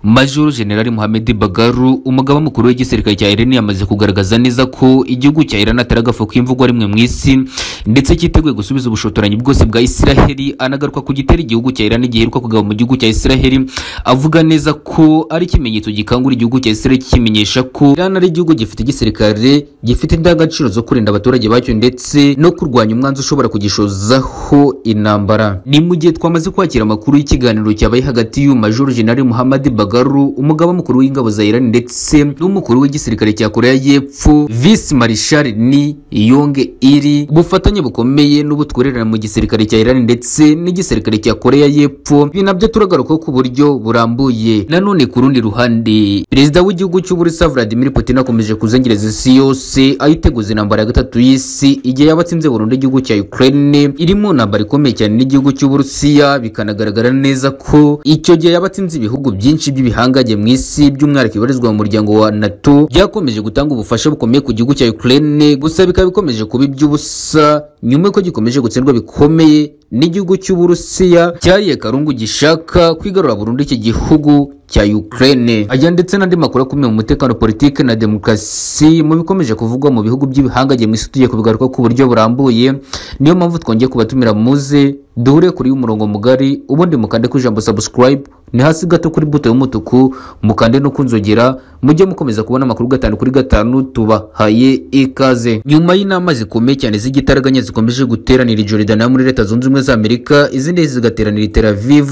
majoro generali muhammed bagaru umugaba mukuru w'igisirikare cya irani yamaze kugaragaza neza ko igihugu cya irani atari agafu k'imvugwa rimwe mu isi ndetse cyiteguye gusubiza ubushotoranyi bwose bwa isiraheli anagaruka ku gitera igihugu cya irani giheruka kugaba mu gihugu cya isiraheli avuga neza ko ari ikimenyetso gikangura igihugu cya isiraheli kikimenyesha ko irani ari igihugu gifite igisirikare gifite indangagaciro zo kurinda abaturage bacyo ndetse no kurwanya umwanzi ushobora kugishozaho intambara ni mu gihe twamaze kwakira amakuru y'ikiganiro cyabaye hagati y'uyu majoro generali muhammed Bagaru umugaba mukuru w'ingabo za Iran ndetse n'umukuru w'igisirikare cya Korea y'Epfo Vice Marshal Ni Yong Il ubufatanye bukomeye n'ubutwererane mu gisirikare cya Iran ndetse n'igisirikare cya Korea y'Epfo ibi nabyo turagaruka ku buryo burambuye nanone ku rundi ruhande perezida w'igihugu cy'Uburusiya Vladimir Putin akomeje kuzengereza isi yose ayiteguza intambara ya gatatu y'isi igihe yaba atsinze burundu igihugu cya Ukraine irimo intambara ikomeye cyane n'igihugu cy'Uburusiya bikanagaragara neza ko icyo gihe yaba atsinze ibihugu byinshi byinshi by'ibihangange mu isi by'umwihariko ibarizwa mu muryango wa nato byakomeje gutanga ubufasha bukomeye ku gihugu cya ukraine gusa bikaba bikomeje kuba iby'ubusa nyuma y'uko gikomeje gutsindwa bikomeye n'igihugu cy'uburusiya cyariye karungu gishaka kwigarura burundu iki gihugu cya Ukraine aya ndetse n'andi makuru akomeye mu mutekano politike na demokarasi mu bikomeje kuvugwa mu bihugu by'ibihangage mu isi tugiye kubigaruka ku buryo burambuye niyo mpamvu twongeye kubatumira muze duhure kuri umurongo mugari ubundi mukande ku ijambo subscribe ni hasi gato kuri buto y'umutuku mukande no kunzogera mujye mukomeza kubona amakuru gatanu kuri gatanu tubahaye ikaze nyuma y'inama zikomeye cyane z'igitaraganya zikomeje guteranira i Jordan yo muri leta zunze ubumwe za Amerika izindi zigateranira i Tel Aviv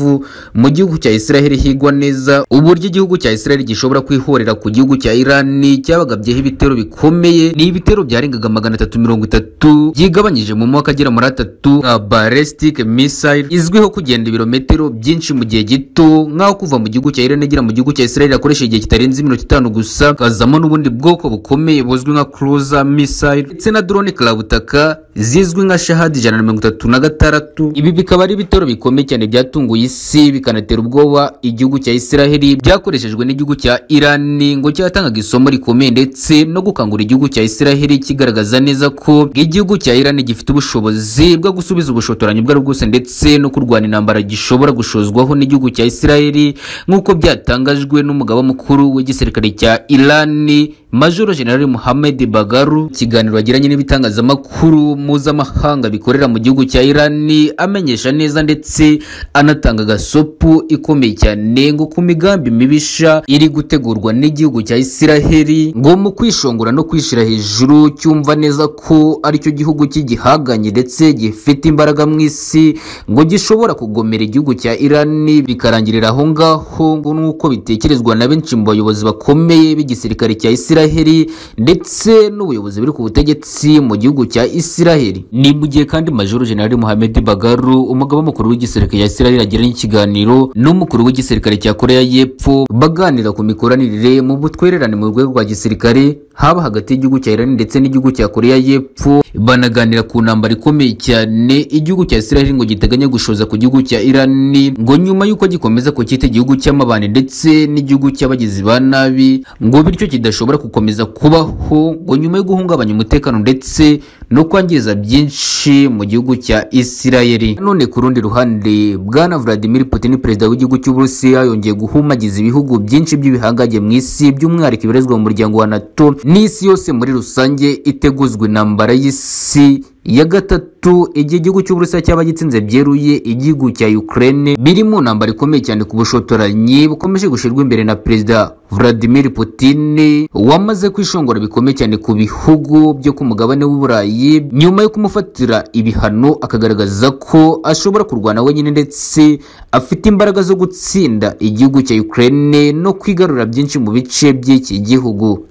mu gihugu cya Israel higwa neza uburyo igihugu cya Israel gishobora kwihorera ku gihugu cya Iran cyabagabyeho ibitero bikomeye ni ibitero byarengaga magana atatu mirongo itatu byigabanyije mu mwaka agera muri atatu nka ballistic missile izwiho kugenda ibirometero byinshi mu gihe gito nk'aho kuva mu gihugu cya Iran igera mu gihugu cya Israel akoresha igihe kitarenze iminota itanu gusa kazamo n'ubundi bwoko bukomeye buzwi nka cruiser missile ndetse na drone karabutaka zizwi nka shahadi ijana na mirongo itatu na gatandatu ibi bikaba ari ibitero bikomeye cyane byatunguye isi bikanatera ubwoba igihugu cya Israel byakoreshejwe n'igihugu cya irani ngo cyatangaga isomo rikomeye ndetse no gukangura igihugu cya isiraheli kigaragaza neza ko igihugu cya irani gifite ubushobozi bwo gusubiza ubushotoranyi ubwo ari bwose ndetse no kurwana intambara gishobora gushozwaho n'igihugu cya isiraheli nk'uko byatangajwe n'umugaba mukuru w'igisirikare cya irani majoro generali muhammed bagaru ikiganiro yagiranye n'ibitangazamakuru mpuzamahanga bikorera mu gihugu cya irani amenyesha neza ndetse anatanga agasopu ikomeye cyane ngo ku imigambi mibisha iri gutegurwa n'igihugu cya isiraheli ngo mu kwishongora no kwishyira hejuru cyumva neza ko aricyo gihugu cy'igihaganye ndetse gifite imbaraga mu isi ngo gishobora kugomera igihugu cya irani bikarangirira aho ngaho ngo nk'uko bitekerezwa na benshi mu bayobozi bakomeye b'igisirikare cya isiraheli ndetse n'ubuyobozi buri ku butegetsi mu gihugu cya isiraheli ni mu gihe kandi majoro generali muhammed bagaru umugaba mukuru w'igisirikare cya isiraheli agiranye ikiganiro n'umukuru w'igisirikare cya korea korea y'epfo baganira ku mikoranire mu butwererane mu rwego rwa gisirikare haba hagati y'igihugu cya irani ndetse n'igihugu cya korea y'epfo banaganira ku ntambara ikomeye cyane igihugu cya isiraheli ngo giteganya gushoza ku gihugu cya irani ngo nyuma y'uko gikomeza ku cyita igihugu cy'amabane ndetse n'igihugu cy'abagizi ba nabi ngo bityo kidashobora gukomeza kubaho ngo nyuma yo guhungabanya umutekano ndetse no kwangiza byinshi mu gihugu cya isiraheli none ku rundi ruhande bwana vladimir putin perezida w'igihugu cy'uburusiya yongeye guhumagiza ibihugu byinshi by'ibihangage mu isi by'umwihariko ibarizwa mu muryango wa nato n'isi yose muri rusange iteguzwa intambara y'isi ya gatatu igihe igihugu cy'uburusiya cyaba gitsinze byeruye igihugu cya ukraine biri mu ntambara ikomeye cyane ku bushotoranyi bukomeje gushyirwa imbere na perezida vladimir putin wamaze kwishongora bikomeye cyane ku bihugu byo ku mugabane w'uburayi nyuma yo kumufatira ibihano akagaragaza ko ashobora kurwana wenyine ndetse afite imbaraga zo gutsinda igihugu cya ukraine no kwigarura byinshi mu bice by'iki gihugu